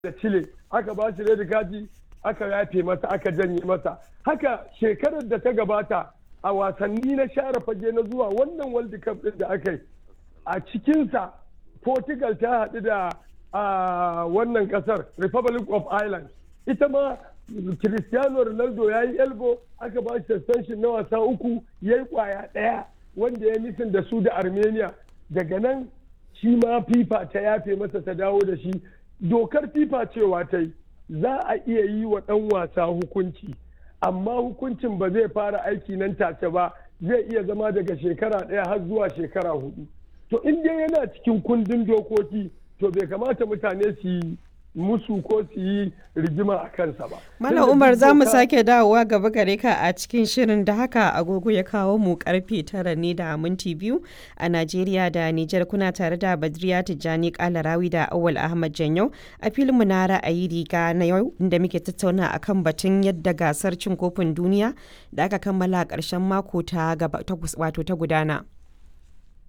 da Chile aka ba shi red kati aka yafe masa aka janye masa haka shekarar da ta gabata a wasanni na share fage na zuwa wannan world cup din da aka yi a cikinsa portugal ta haɗu da wannan ƙasar republic of ireland ita ma cristiano ronaldo ya yi elbo aka ba shi suspension na wasa uku ya yi kwaya ɗaya wanda ya nisan da su da armenia daga nan shi ma fifa ta yafe masa ta dawo da shi dokar fifa cewa ta yi za a iya yi wa ɗan wasa hukunci amma hukuncin ba zai fara aiki nan take ba zai iya zama daga shekara ɗaya har zuwa shekara hudu to in dai yana cikin kundin dokoki to bai kamata mutane su yi musu ko su yi rigima a kansa ba. Malam Umar za mu sake dawowa gaba gare ka a cikin shirin da haka agogo ya kawo mu karfe tara ne da minti biyu a Najeriya da Nijar kuna tare da Badriya Tijjani Kalarawi da Awal Ahmad Janyau a filin mu na ra'ayi riga na yau inda muke tattauna akan batun yadda gasar cin kofin duniya da aka kammala a ƙarshen mako ta wato ta gudana.